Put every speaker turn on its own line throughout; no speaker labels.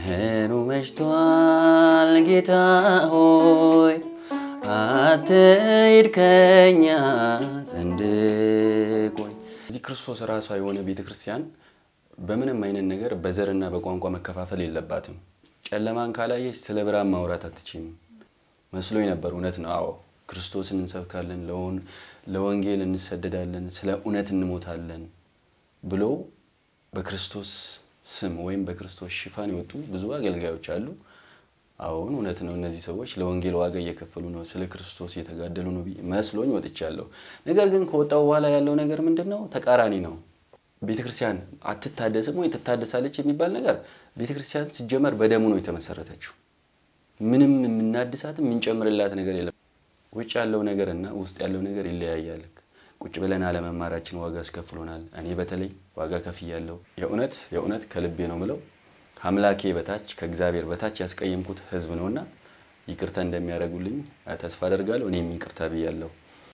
ቀኑ መሽቷል ጌታ ሆይ አትሂድ ከኛ ዘንድ ቆይ። እዚህ ክርስቶስ ራሷ የሆነ ቤተ ክርስቲያን በምንም አይነት ነገር በዘርና በቋንቋ መከፋፈል የለባትም። ጨለማን ካላየች ስለ ብርሃን ማውራት አትችም መስሎኝ ነበር። እውነት ነው። አዎ ክርስቶስን እንሰብካለን፣ ለወንጌል እንሰደዳለን፣ ስለ እውነት እንሞታለን ብሎ በክርስቶስ ስም ወይም በክርስቶስ ሽፋን የወጡ ብዙ አገልጋዮች አሉ። አሁን እውነት ነው። እነዚህ ሰዎች ለወንጌል ዋጋ እየከፈሉ ነው፣ ስለ ክርስቶስ እየተጋደሉ ነው መስሎኝ ወጥቻለሁ። ነገር ግን ከወጣው በኋላ ያለው ነገር ምንድን ነው? ተቃራኒ ነው። ቤተ ክርስቲያን አትታደስም ወይ ትታደሳለች የሚባል ነገር ቤተ ክርስቲያን ሲጀመር በደሙ ነው የተመሰረተችው። ምንም የምናድሳትም የምንጨምርላት ነገር የለም። ውጭ ያለው ነገር እና ውስጥ ያለው ነገር ይለያያል። ቁጭ ብለን አለመማራችን ዋጋ አስከፍሎናል። እኔ በተለይ ዋጋ ከፍያለሁ። የእውነት የእውነት ከልቤ ነው ምለው ከአምላኬ በታች ከእግዚአብሔር በታች ያስቀየምኩት ሕዝብ ነውና ይቅርታ እንደሚያደርጉልኝ ተስፋ አደርጋለሁ። እኔም ይቅርታ ብያለሁ።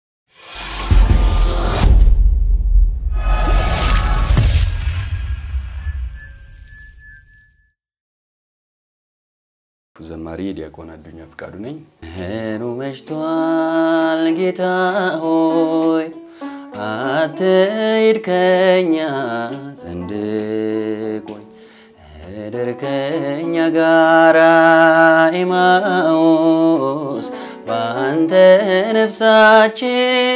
ዘማሪ ዲያቆን አዱኛ ፍቃዱ ነኝ። ቀኑ መሽቷል ጌታ ሆይ አትሂድ ከኛ ዘንድ ቆይ እደር ከኛ ጋራ ኤማኦስ በአንተ ነፍሳችን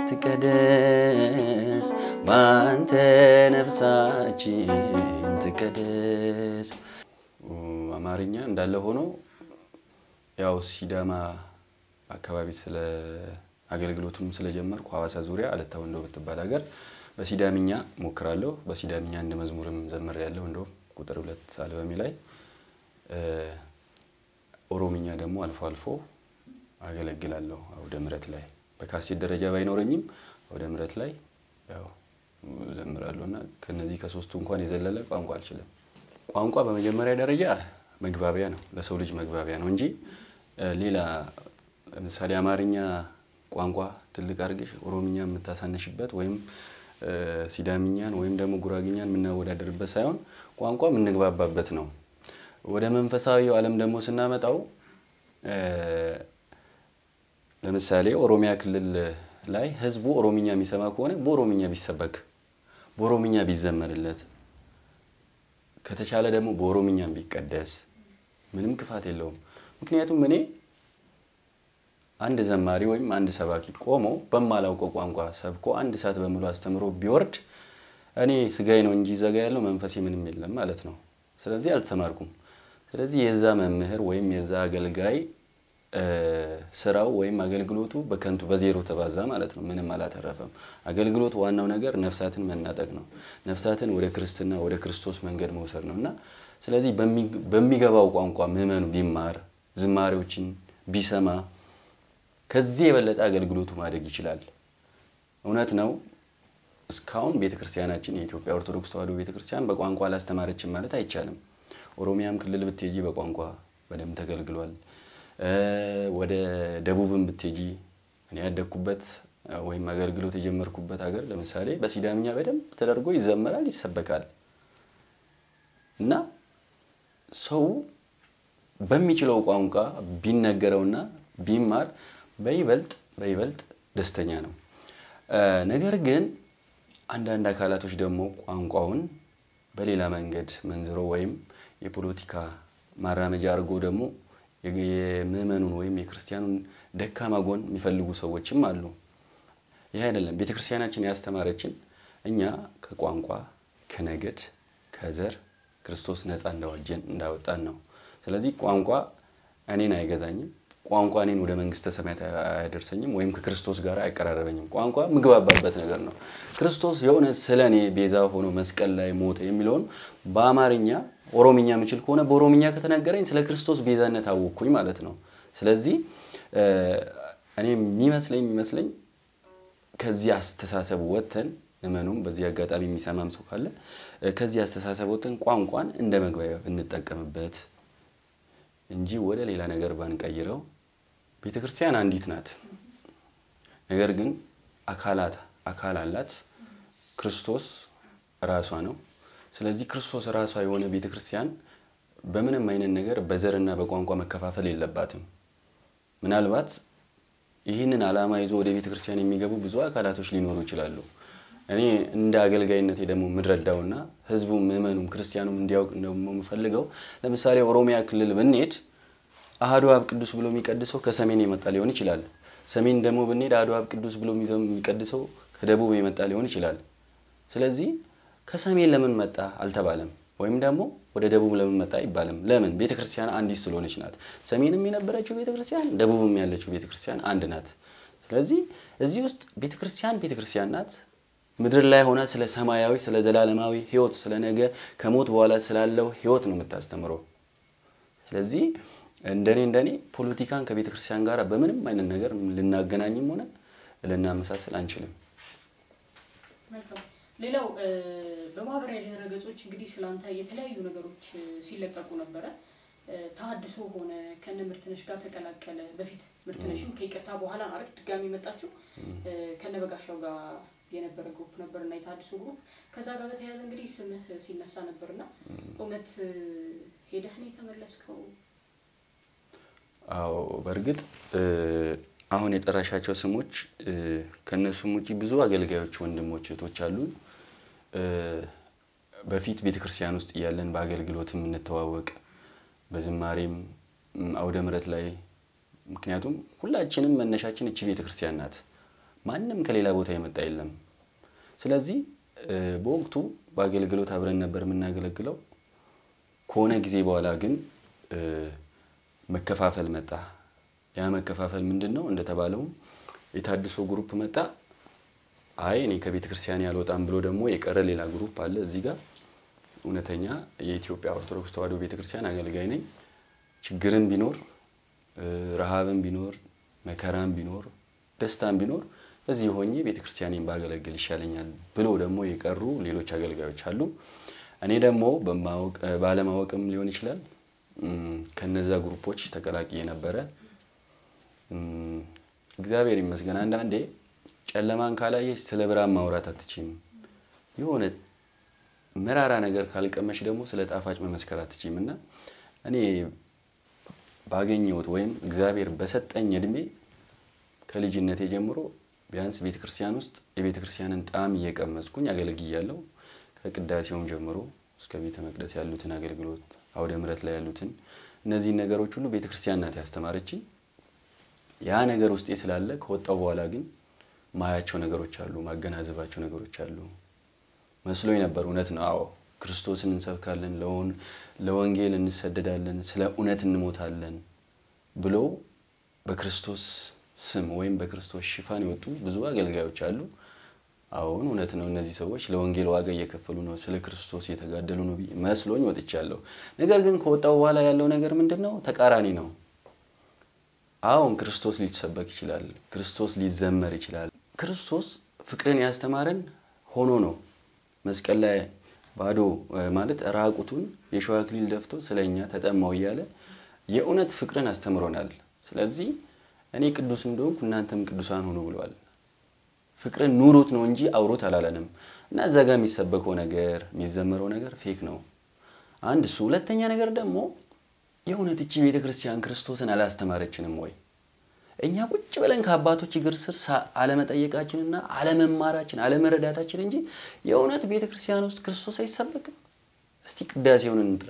ትቀደስ በአንተ ነፍሳችን ትቀደስ። አማርኛ እንዳለ ሆኖ ያው ሲዳማ አካባቢ ስለ አገልግሎቱም ስለጀመርኩ ሐዋሳ ዙሪያ አለታ ወንዶ ብትባል ሀገር በሲዳምኛ ሞክራለሁ። በሲዳምኛ እንደ መዝሙርም ዘምር ያለው እንደውም ቁጥር ሁለት አልበሜ ላይ ኦሮምኛ ደግሞ አልፎ አልፎ አገለግላለሁ። አውደ ምሕረት ላይ በካሴት ደረጃ ባይኖረኝም አውደ ምሕረት ላይ ያው ዘምራለሁ እና ከነዚህ ከሶስቱ እንኳን የዘለለ ቋንቋ አልችልም። ቋንቋ በመጀመሪያ ደረጃ መግባቢያ ነው፣ ለሰው ልጅ መግባቢያ ነው እንጂ ሌላ ለምሳሌ አማርኛ ቋንቋ ትልቅ አድርገሽ ኦሮምኛ የምታሳነሽበት ወይም ሲዳምኛን ወይም ደግሞ ጉራግኛን የምናወዳደርበት ሳይሆን ቋንቋ የምንግባባበት ነው። ወደ መንፈሳዊው ዓለም ደግሞ ስናመጣው ለምሳሌ ኦሮሚያ ክልል ላይ ሕዝቡ ኦሮምኛ የሚሰማ ከሆነ በኦሮምኛ ቢሰበክ፣ በኦሮምኛ ቢዘመርለት ከተቻለ ደግሞ በኦሮምኛም ቢቀደስ ምንም ክፋት የለውም። ምክንያቱም እኔ አንድ ዘማሪ ወይም አንድ ሰባኪ ቆሞ በማላውቀው ቋንቋ ሰብኮ አንድ ሰዓት በሙሉ አስተምሮ ቢወርድ እኔ ስጋዬ ነው እንጂ ዘጋ ያለው መንፈሴ ምንም የለም ማለት ነው። ስለዚህ አልተማርኩም። ስለዚህ የዛ መምህር ወይም የዛ አገልጋይ ስራው ወይም አገልግሎቱ በከንቱ በዜሮ ተባዛ ማለት ነው። ምንም አላተረፈም። አገልግሎት ዋናው ነገር ነፍሳትን መናጠቅ ነው። ነፍሳትን ወደ ክርስትና ወደ ክርስቶስ መንገድ መውሰድ ነው እና ስለዚህ በሚገባው ቋንቋ ምዕመኑ ቢማር ዝማሬዎችን ቢሰማ ከዚህ የበለጠ አገልግሎቱ ማደግ ይችላል። እውነት ነው። እስካሁን ቤተ ክርስቲያናችን የኢትዮጵያ ኦርቶዶክስ ተዋሕዶ ቤተ ክርስቲያን በቋንቋ አላስተማረችም ማለት አይቻልም። ኦሮሚያም ክልል ብትሄጂ በቋንቋ በደንብ ተገልግሏል። ወደ ደቡብም ብትሄጂ እኔ ያደግኩበት ወይም አገልግሎት የጀመርኩበት ሀገር ለምሳሌ በሲዳምኛ በደንብ ተደርጎ ይዘመራል፣ ይሰበካል እና ሰው በሚችለው ቋንቋ ቢነገረውና ቢማር በይበልጥ በይበልጥ ደስተኛ ነው። ነገር ግን አንዳንድ አካላቶች ደግሞ ቋንቋውን በሌላ መንገድ መንዝሮ ወይም የፖለቲካ ማራመጃ አድርጎ ደግሞ የምዕመኑን ወይም የክርስቲያኑን ደካማ ጎን የሚፈልጉ ሰዎችም አሉ። ይህ አይደለም። ቤተ ክርስቲያናችን ያስተማረችን እኛ ከቋንቋ ከነገድ፣ ከዘር ክርስቶስ ነፃ እንዳወጀን እንዳወጣን ነው። ስለዚህ ቋንቋ እኔን አይገዛኝም። ቋንቋ እኔን ወደ መንግስተ ሰማያት አያደርሰኝም ወይም ከክርስቶስ ጋር አይቀራረበኝም። ቋንቋ ምግባባበት ነገር ነው። ክርስቶስ የሆነ ስለ እኔ ቤዛ ሆኖ መስቀል ላይ ሞተ የሚለውን በአማርኛ ኦሮምኛ የምችል ከሆነ በኦሮምኛ ከተነገረኝ ስለ ክርስቶስ ቤዛነት አወቅኩኝ ማለት ነው። ስለዚህ እኔ የሚመስለኝ የሚመስለኝ ከዚህ አስተሳሰብ ወጥተን እመኑም በዚህ አጋጣሚ የሚሰማም ሰው ካለ ከዚህ አስተሳሰብ ወጥተን ቋንቋን እንደ መግባቢያ ብንጠቀምበት እንጂ ወደ ሌላ ነገር ባንቀይረው። ቤተ ክርስቲያን አንዲት ናት። ነገር ግን አካላት አካል አላት። ክርስቶስ ራሷ ነው። ስለዚህ ክርስቶስ ራሷ የሆነ ቤተ ክርስቲያን በምንም አይነት ነገር በዘርና በቋንቋ መከፋፈል የለባትም። ምናልባት ይህንን ዓላማ ይዞ ወደ ቤተ ክርስቲያን የሚገቡ ብዙ አካላቶች ሊኖሩ ይችላሉ። እኔ እንደ አገልጋይነቴ ደግሞ የምረዳውና ህዝቡ ምዕመኑም ክርስቲያኑም እንዲያውቅ ደግሞ የምፈልገው ለምሳሌ ኦሮሚያ ክልል ብንሄድ አሐዱ አብ ቅዱስ ብሎ የሚቀድሰው ከሰሜን የመጣ ሊሆን ይችላል። ሰሜን ደግሞ ብንሄድ አሐዱ አብ ቅዱስ ብሎ የሚቀድሰው ከደቡብ የመጣ ሊሆን ይችላል። ስለዚህ ከሰሜን ለምን መጣ አልተባለም፣ ወይም ደግሞ ወደ ደቡብ ለምን መጣ አይባልም። ለምን? ቤተ ክርስቲያን አንዲት ስለሆነች ናት። ሰሜንም የነበረችው ቤተ ክርስቲያን፣ ደቡብም ያለችው ቤተ ክርስቲያን አንድ ናት። ስለዚህ እዚህ ውስጥ ቤተ ክርስቲያን ቤተ ክርስቲያን ናት። ምድር ላይ ሆና ስለ ሰማያዊ ስለ ዘላለማዊ ህይወት ስለ ነገ ከሞት በኋላ ስላለው ህይወት ነው የምታስተምረው። ስለዚህ እንደኔ እንደኔ ፖለቲካን ከቤተ ክርስቲያን ጋር በምንም አይነት ነገር ልናገናኝም ሆነ ልናመሳሰል አንችልም።
መልካም። ሌላው በማህበራዊ ድህረ ገጾች እንግዲህ ስላንተ የተለያዩ ነገሮች ሲለቀቁ ነበረ። ተሀድሶ ሆነ ከነ ምርትነሽ ጋር ተቀላቀለ። በፊት ምርትነሽም ከይቅርታ በኋላ አረግ ድጋሚ መጣችሁ ከነ በጋሻው ጋር የነበረ ግሩፕ ነበር እና የተሀድሶ ግሩፕ ከዛ ጋር በተያያዘ እንግዲህ ስምህ ሲነሳ ነበርና እውነት ሄደህ ነው የተመለስከው?
አዎ በእርግጥ አሁን የጠራሻቸው ስሞች ከእነሱም ውጭ ብዙ አገልጋዮች ወንድሞች እህቶች አሉን። በፊት ቤተ ክርስቲያን ውስጥ እያለን በአገልግሎት የምንተዋወቅ በዝማሬም አውደ ምሕረት ላይ ምክንያቱም ሁላችንም መነሻችን እቺ ቤተ ክርስቲያን ናት። ማንም ከሌላ ቦታ የመጣ የለም። ስለዚህ በወቅቱ በአገልግሎት አብረን ነበር የምናገለግለው። ከሆነ ጊዜ በኋላ ግን መከፋፈል መጣ። ያ መከፋፈል ምንድን ነው? እንደተባለውም የታድሶ ግሩፕ መጣ። አይ እኔ ከቤተ ክርስቲያን ያልወጣም ብሎ ደግሞ የቀረ ሌላ ግሩፕ አለ እዚህ ጋር። እውነተኛ የኢትዮጵያ ኦርቶዶክስ ተዋሕዶ ቤተ ክርስቲያን አገልጋይ ነኝ። ችግርም ቢኖር ረሃብም ቢኖር መከራም ቢኖር ደስታም ቢኖር እዚህ ሆኜ ቤተ ክርስቲያኔን ባገለግል ይሻለኛል ብሎ ደግሞ የቀሩ ሌሎች አገልጋዮች አሉ። እኔ ደግሞ ባለማወቅም ሊሆን ይችላል ከነዛ ግሩፖች ተቀላቅዬ ነበረ። እግዚአብሔር ይመስገን። አንዳንዴ ጨለማን ካላየች ስለ ብርሃን ማውራት አትችም። የሆነ መራራ ነገር ካልቀመሽ ደግሞ ስለ ጣፋጭ መመስከር አትችም። እና እኔ ባገኘሁት ወይም እግዚአብሔር በሰጠኝ እድሜ ከልጅነቴ ጀምሮ ቢያንስ ቤተ ክርስቲያን ውስጥ የቤተ ክርስቲያንን ጣዕም እየቀመስኩኝ አገልግያለሁ። ከቅዳሴውም ጀምሮ እስከ ቤተ መቅደስ ያሉትን አገልግሎት፣ አውደ ምሕረት ላይ ያሉትን እነዚህን ነገሮች ሁሉ ቤተ ክርስቲያን ናት ያስተማረችኝ። ያ ነገር ውስጤ ስላለ ከወጣው በኋላ ግን ማያቸው ነገሮች አሉ፣ ማገናዘባቸው ነገሮች አሉ። መስሎኝ ነበር። እውነት ነው። አዎ ክርስቶስን እንሰብካለን፣ ለወንጌል እንሰደዳለን፣ ስለ እውነት እንሞታለን ብሎ በክርስቶስ ስም ወይም በክርስቶስ ሽፋን የወጡ ብዙ አገልጋዮች አሉ። አሁን እውነት ነው። እነዚህ ሰዎች ለወንጌል ዋጋ እየከፈሉ ነው፣ ስለ ክርስቶስ እየተጋደሉ ነው መስሎኝ ወጥቻለሁ። ነገር ግን ከወጣው በኋላ ያለው ነገር ምንድን ነው? ተቃራኒ ነው። አሁን ክርስቶስ ሊሰበክ ይችላል። ክርስቶስ ሊዘመር ይችላል። ክርስቶስ ፍቅርን ያስተማረን ሆኖ ነው መስቀል ላይ ባዶ ማለት ራቁቱን የሸዋ አክሊል ደፍቶ ስለኛ ተጠማው እያለ የእውነት ፍቅርን አስተምሮናል። ስለዚህ እኔ ቅዱስ እንደሆንኩ እናንተም ቅዱሳን ሁኑ ብሏል። ፍቅርን ኑሩት ነው እንጂ አውሩት አላለንም። እና እዛ ጋር የሚሰበከው ነገር የሚዘመረው ነገር ፌክ ነው። አንድ እሱ። ሁለተኛ ነገር ደግሞ የእውነት እቺ ቤተ ክርስቲያን ክርስቶስን አላስተማረችንም ወይ? እኛ ቁጭ ብለን ከአባቶች እግር ስር አለመጠየቃችንና አለመማራችን አለመረዳታችን እንጂ የእውነት ቤተ ክርስቲያን ውስጥ ክርስቶስ አይሰበክም። እስቲ ቅዳሴውን እንጥራ፣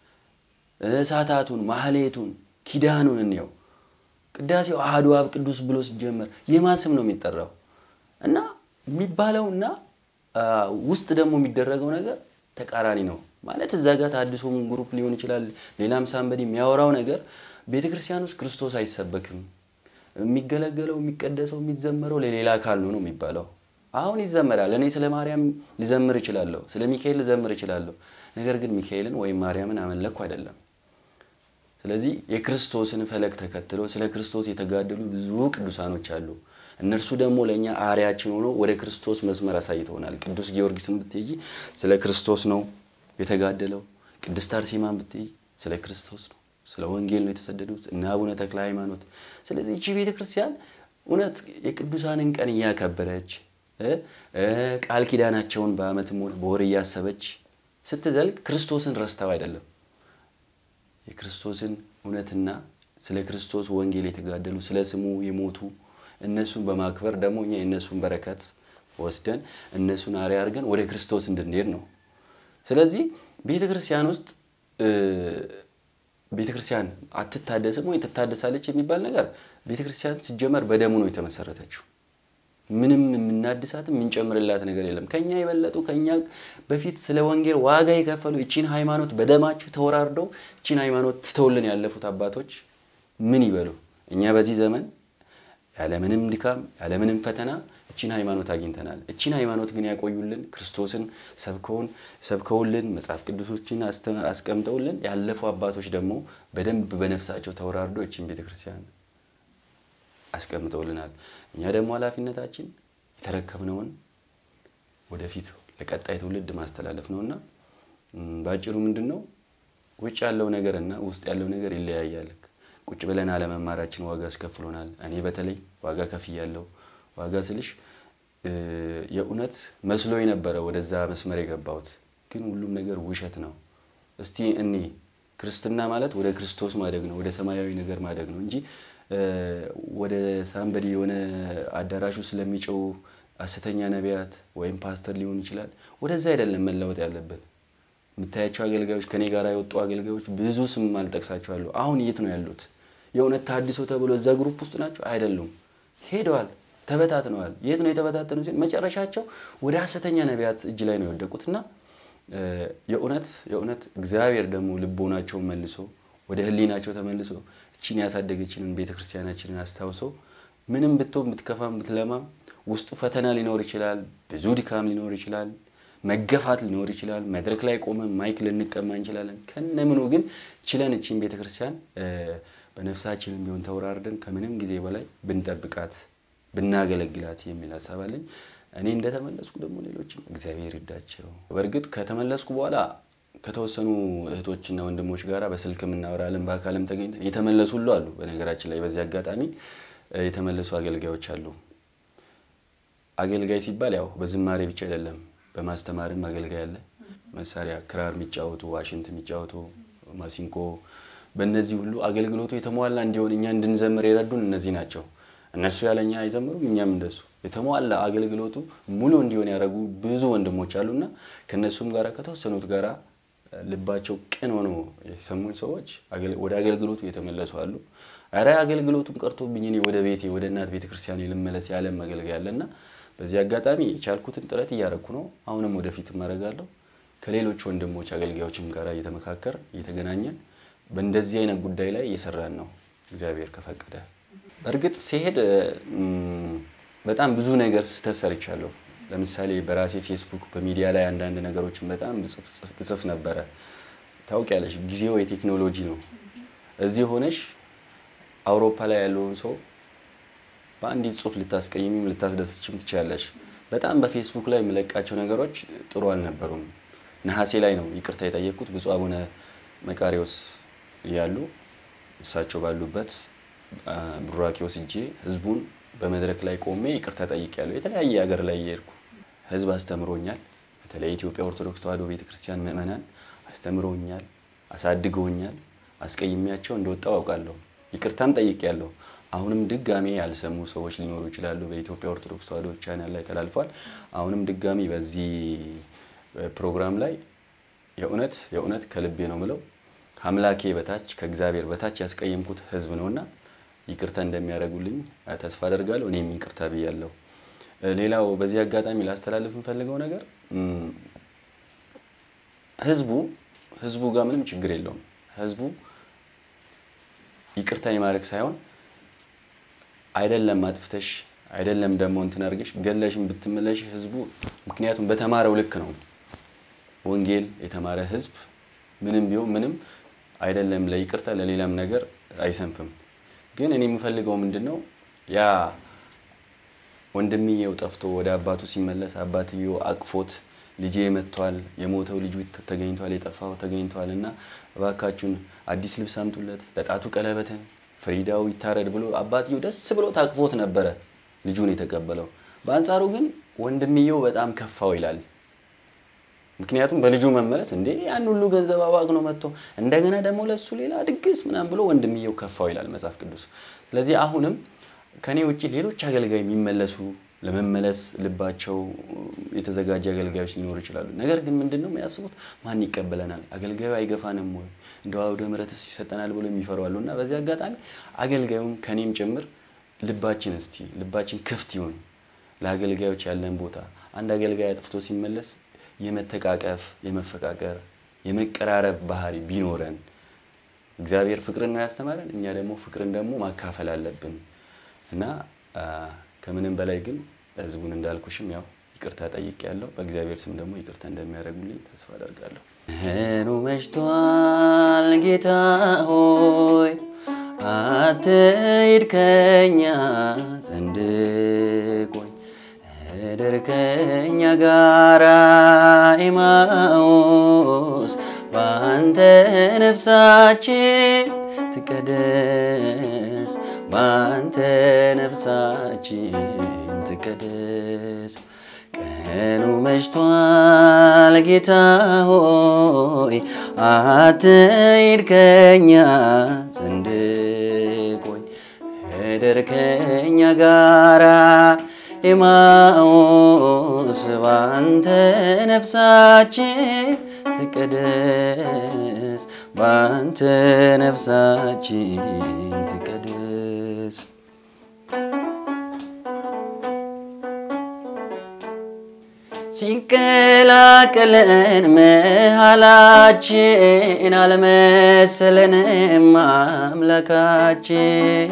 እሳታቱን፣ ማህሌቱን፣ ኪዳኑን እንየው። ቅዳሴው አሐዱ አብ ቅዱስ ብሎ ሲጀመር የማን ስም ነው የሚጠራው? እና የሚባለው እና ውስጥ ደግሞ የሚደረገው ነገር ተቃራኒ ነው። ማለት እዛ ጋር ተሐድሶም ግሩፕ ሊሆን ይችላል፣ ሌላም ሳንበዲ የሚያወራው ነገር ቤተ ክርስቲያን ውስጥ ክርስቶስ አይሰበክም የሚገለገለው የሚቀደሰው የሚዘመረው ለሌላ አካል ነው ነው የሚባለው። አሁን ይዘመራል። እኔ ስለ ማርያም ልዘምር እችላለሁ፣ ስለ ሚካኤል ልዘምር እችላለሁ። ነገር ግን ሚካኤልን ወይም ማርያምን አመለኩ አይደለም። ስለዚህ የክርስቶስን ፈለግ ተከትለው ስለ ክርስቶስ የተጋደሉ ብዙ ቅዱሳኖች አሉ። እነርሱ ደግሞ ለእኛ አርያችን ሆኖ ወደ ክርስቶስ መስመር አሳይተውናል። ቅዱስ ጊዮርጊስን ብትይ ስለ ክርስቶስ ነው የተጋደለው። ቅድስት አርሴማን ብትይ ስለ ክርስቶስ ነው ስለ ወንጌል ነው የተሰደዱት እነ አቡነ ተክለ ሃይማኖት። ስለዚህ እቺ ቤተ ክርስቲያን እውነት የቅዱሳንን ቀን እያከበረች ቃል ኪዳናቸውን በዓመትም ሆነ በወር እያሰበች ስትዘልቅ ክርስቶስን ረስተው አይደለም። የክርስቶስን እውነትና ስለ ክርስቶስ ወንጌል የተጋደሉ ስለ ስሙ የሞቱ እነሱን በማክበር ደግሞ እኛ የእነሱን በረከት ወስደን እነሱን አርአያ አድርገን ወደ ክርስቶስ እንድንሄድ ነው። ስለዚህ ቤተ ክርስቲያን ውስጥ ቤተ ክርስቲያን አትታደስም ወይ ትታደሳለች የሚባል ነገር ቤተ ክርስቲያን ሲጀመር በደሙ ነው የተመሰረተችው። ምንም የምናድሳትም የምንጨምርላት ነገር የለም። ከኛ የበለጡ ከኛ በፊት ስለ ወንጌል ዋጋ የከፈሉ እቺን ሃይማኖት በደማችሁ ተወራርደው እቺን ሃይማኖት ትተውልን ያለፉት አባቶች ምን ይበሉ? እኛ በዚህ ዘመን ያለምንም ድካም ያለምንም ፈተና እቺን ሃይማኖት አግኝተናል። እቺን ሃይማኖት ግን ያቆዩልን ክርስቶስን ሰብከውን ሰብከውልን መጽሐፍ ቅዱሶችን አስቀምጠውልን ያለፉ አባቶች ደግሞ በደንብ በነፍሳቸው ተወራርዶ እቺን ቤተክርስቲያን አስቀምጠውልናል። እኛ ደግሞ ኃላፊነታችን የተረከብነውን ወደፊት ለቀጣይ ትውልድ ማስተላለፍ ነውና በአጭሩ ምንድን ነው ውጭ ያለው ነገር እና ውስጥ ያለው ነገር ይለያያል። ቁጭ ብለን አለመማራችን ዋጋ አስከፍሎናል። እኔ በተለይ ዋጋ ከፍያለሁ። ዋጋ ስልሽ የእውነት መስሎኝ ነበረ ወደዛ መስመር የገባሁት፣ ግን ሁሉም ነገር ውሸት ነው። እስቲ እኔ ክርስትና ማለት ወደ ክርስቶስ ማደግ ነው፣ ወደ ሰማያዊ ነገር ማደግ ነው እንጂ ወደ ሳምበዲ የሆነ አዳራሹ ስለሚጨው ሐሰተኛ ነቢያት ወይም ፓስተር ሊሆን ይችላል። ወደዛ አይደለም መለወጥ ያለብን። የምታያቸው አገልጋዮች ከኔ ጋር የወጡ አገልጋዮች ብዙ ስም አልጠቅሳቸዋለሁ። አሁን የት ነው ያሉት? የእውነት ታድሶ ተብሎ እዛ ግሩፕ ውስጥ ናቸው? አይደሉም። ሄደዋል፣ ተበታትነዋል። የት ነው የተበታተኑ? ሲል መጨረሻቸው ወደ ሐሰተኛ ነቢያት እጅ ላይ ነው የወደቁት እና የእውነት የእውነት እግዚአብሔር ደግሞ ልቦናቸውን መልሶ ወደ ሕሊናቸው ተመልሶ እቺን ያሳደገችንን ቤተክርስቲያናችንን አስታውሶ ምንም ብትሆን ብትከፋም ብትለማም ውስጡ ፈተና ሊኖር ይችላል፣ ብዙ ድካም ሊኖር ይችላል፣ መገፋት ሊኖር ይችላል። መድረክ ላይ ቆመን ማይክ ልንቀማ እንችላለን። ከነምኑ ግን ችለን እቺን ቤተክርስቲያን በነፍሳችንም ቢሆን ተወራርደን ከምንም ጊዜ በላይ ብንጠብቃት ብናገለግላት የሚል ሀሳብ አለኝ። እኔ እንደተመለስኩ ደግሞ ሌሎችም እግዚአብሔር ይርዳቸው። በእርግጥ ከተመለስኩ በኋላ ከተወሰኑ እህቶችና ወንድሞች ጋር በስልክ የምናወራለን፣ በአካልም ተገኝተን የተመለሱ ሁሉ አሉ። በነገራችን ላይ በዚህ አጋጣሚ የተመለሱ አገልጋዮች አሉ። አገልጋይ ሲባል ያው በዝማሬ ብቻ አይደለም፣ በማስተማርም አገልጋይ አለ። መሳሪያ ክራር የሚጫወቱ ዋሽንት የሚጫወቱ ማሲንቆ፣ በእነዚህ ሁሉ አገልግሎቱ የተሟላ እንዲሆን እኛ እንድንዘምር የረዱን እነዚህ ናቸው። እነሱ ያለኛ አይዘምሩም፣ እኛም እንደሱ የተሟላ አገልግሎቱ ሙሉ እንዲሆን ያደረጉ ብዙ ወንድሞች አሉና ከእነሱም ጋር ከተወሰኑት ጋራ ልባቸው ቅን ሆኖ የሰሙኝ ሰዎች ወደ አገልግሎቱ የተመለሱ አሉ። ኧረ አገልግሎቱም ቀርቶብኝ እኔ ወደ ቤቴ ወደ እናት ቤተ ክርስቲያን ልመለስ ያለም አገልጋይ አለና በዚህ አጋጣሚ የቻልኩትን ጥረት እያረኩ ነው። አሁንም ወደፊት እማረጋለሁ። ከሌሎች ወንድሞች አገልጋዮችም ጋር እየተመካከር እየተገናኘን በእንደዚህ አይነት ጉዳይ ላይ እየሰራን ነው እግዚአብሔር ከፈቀደ። በእርግጥ ሲሄድ በጣም ብዙ ነገር ስህተት ሰርቻለሁ። ለምሳሌ በራሴ ፌስቡክ በሚዲያ ላይ አንዳንድ ነገሮችን በጣም ብጽፍ ነበረ። ታውቂያለሽ፣ ጊዜው የቴክኖሎጂ ነው። እዚህ ሆነሽ አውሮፓ ላይ ያለውን ሰው በአንዲት ጽሁፍ ልታስቀይሚም ልታስደስችም ትችላለሽ። በጣም በፌስቡክ ላይ የምለቃቸው ነገሮች ጥሩ አልነበሩም። ነሐሴ ላይ ነው ይቅርታ የጠየቅኩት ብፁዕ አቡነ መቃሪዎስ እያሉ እሳቸው ባሉበት ቡራኬ ወስጄ ህዝቡን በመድረክ ላይ ቆሜ ይቅርታ ጠይቄያለሁ። የተለያየ ሀገር ላይ እየሄድኩ ህዝብ አስተምሮኛል። በተለይ የኢትዮጵያ ኦርቶዶክስ ተዋሕዶ ቤተክርስቲያን ምዕመናን አስተምሮኛል፣ አሳድገውኛል። አስቀይሜያቸው እንደወጣው አውቃለሁ። ይቅርታም ጠይቄያለሁ። አሁንም ድጋሜ ያልሰሙ ሰዎች ሊኖሩ ይችላሉ። በኢትዮጵያ ኦርቶዶክስ ተዋሕዶ ቻናል ላይ ተላልፏል። አሁንም ድጋሚ በዚህ ፕሮግራም ላይ የእውነት የእውነት ከልቤ ነው ምለው ከአምላኬ በታች ከእግዚአብሔር በታች ያስቀየምኩት ህዝብ ነውና ይቅርታ እንደሚያደርጉልኝ ተስፋ አደርጋለሁ። እኔም ይቅርታ ብያለሁ። ሌላው በዚህ አጋጣሚ ላስተላልፍ የምፈልገው ነገር ህዝቡ ህዝቡ ጋር ምንም ችግር የለውም። ህዝቡ ይቅርታ የማድረግ ሳይሆን አይደለም አጥፍተሽ አይደለም ደግሞ እንትን አድርገሽ ገለሽም ብትመለሽ ህዝቡ ምክንያቱም በተማረው ልክ ነው። ወንጌል የተማረ ህዝብ ምንም ቢሆን ምንም አይደለም ለይቅርታ ለሌላም ነገር አይሰንፍም። ግን እኔ የምፈልገው ምንድን ነው ያ ወንድምየው ጠፍቶ ወደ አባቱ ሲመለስ አባትየው አቅፎት ልጄ መጥቷል፣ የሞተው ልጁ ተገኝቷል፣ የጠፋው ተገኝቷል እና እባካችሁን አዲስ ልብስ አምጡለት፣ ለጣቱ ቀለበትን፣ ፍሪዳው ይታረድ ብሎ አባትየው ደስ ብሎ ታቅፎት ነበረ ልጁን የተቀበለው። በአንጻሩ ግን ወንድምየው በጣም ከፋው ይላል። ምክንያቱም በልጁ መመለስ እንዴ ያን ሁሉ ገንዘብ አባክኖ መጥቶ እንደገና ደግሞ ለሱ ሌላ ድግስ ምናምን ብሎ ወንድምየው ከፋው ይላል መጽሐፍ ቅዱስ። ስለዚህ አሁንም ከኔ ውጭ ሌሎች አገልጋይ የሚመለሱ ለመመለስ ልባቸው የተዘጋጀ አገልጋዮች ሊኖሩ ይችላሉ። ነገር ግን ምንድን ነው የሚያስቡት? ማን ይቀበለናል? አገልጋዩ አይገፋንም ወይ እንደ አውደ ምሕረትስ ይሰጠናል ብሎ የሚፈሩ አሉ። እና በዚህ አጋጣሚ አገልጋዩም ከኔም ጭምር ልባችን እስቲ ልባችን ክፍት ይሁን ለአገልጋዮች ያለን ቦታ አንድ አገልጋይ አጥፍቶ ሲመለስ የመተቃቀፍ፣ የመፈቃቀር፣ የመቀራረብ ባህሪ ቢኖረን እግዚአብሔር ፍቅርን ነው ያስተማረን። እኛ ደግሞ ፍቅርን ደግሞ ማካፈል አለብን እና ከምንም በላይ ግን ህዝቡን እንዳልኩሽም ያው ይቅርታ ጠይቅ ያለው በእግዚአብሔር ስም ደግሞ ይቅርታ እንደሚያደርጉልኝ ተስፋ አደርጋለሁ። ኑ መሽቷል ጌታ ሆይ አትሂድ ከኛ ዘንድ ቆይ እደር ከኛ ጋራ ኤማሁስ በአንተ ነፍሳችን ትቀደስ በአንተ ነፍሳችን ትቀደስ። ቀኑ መሽቷል ጌታ ሆይ አትሂድ ከኛ ዘንድ ቆይ እደር ከኛ ጋራ ኤማሁስ በአንተ ነፍሳችን ትቀደስ በአንተ ነፍሳችን ትቀደስ። ሲቀላቀለን መሃላችን አልመሰለንም አምላካችን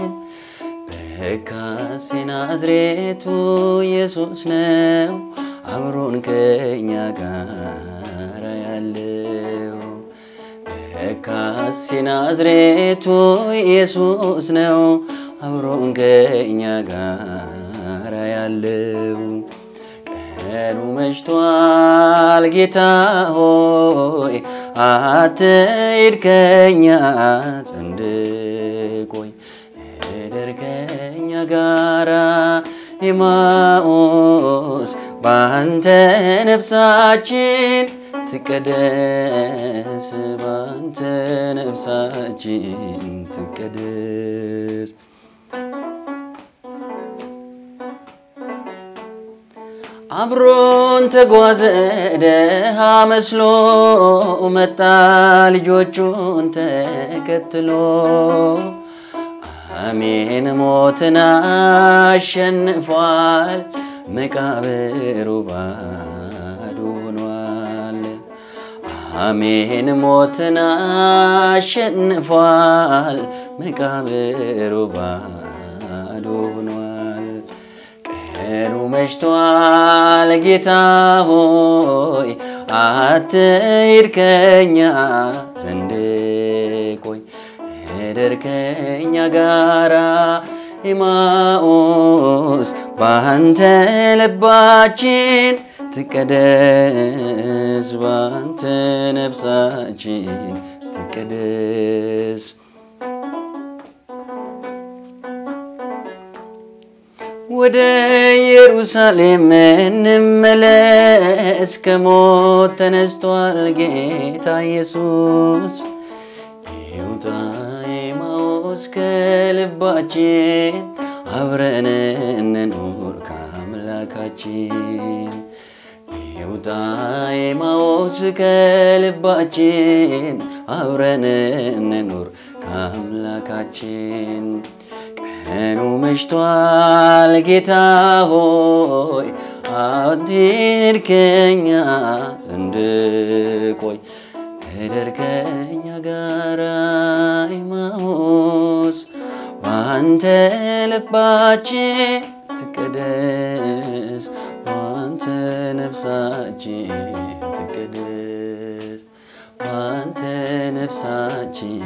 ለካስ የናዝሬቱ ኢየሱስ ነው አብሮን ከኛ ጋር ያለው ለካስ የናዝሬቱ ኢየሱስ ነው አብሮን ከኛ ጋር ያለው። ቀኑ መሽቷል ጌታ ሆይ አትሂድ ከኛ ዘንድ ቆይ እደር ከኛ ጋራ ኤማሁስ በአንተ ነፍሳችን ትቀደስ በአንተ ነፍሳችን ትቀደስ። አብሮን ተጓዘ ደሃ መስሎ መጣ ልጆቹን ተከትሎ አሜን ሞትን አሸንፏል መቃብሩ ባዶ ሆኗል። አሜን ሞትን አሸንፏል መቃብሩ ባዶ ሆኗል። ቀኑ መሽቷል ጌታ ሆይ አትሂድ ከኛ ዘንድ ቆይ እደር ከኛ ጋራ ኤማሁስ በአንተ ልባችን ትቀደስ በአንተ ነፍሳችን ትቀደስ። ወደ ኢየሩሳሌም እንመለስ፣ ከሞት ተነስቷል ጌታ ኢየሱስ። ይውጣ ኤማሁስ ከልባችን፣ አብረን እንኑር ከአምላካችን። ይውጣ ኤማሁስ ከልባችን፣ አብረን እንኑር ከአምላካችን። ቀኑ መሽቷል ጌታ ሆይ አትሂድ ከኛ ዘንድ ቆይ እደር ከኛ ጋራ ኤማሁስ በአንተ ልባችን ትቀደስ በአንተ ነፍሳችን ትቀደስ በአንተ ነፍሳችን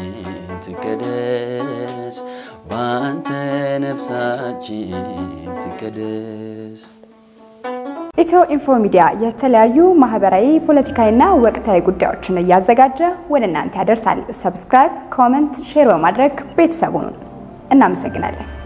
ትቀደስ በአንተ ነፍሳችን ትቀደስ።
ኢትዮ ኢንፎ ሚዲያ የተለያዩ ማህበራዊ፣ ፖለቲካዊና ወቅታዊ ጉዳዮችን እያዘጋጀ ወደ እናንተ ያደርሳል። ሰብስክራይብ፣ ኮመንት፣ ሼር በማድረግ ቤተሰቡን እናመሰግናለን።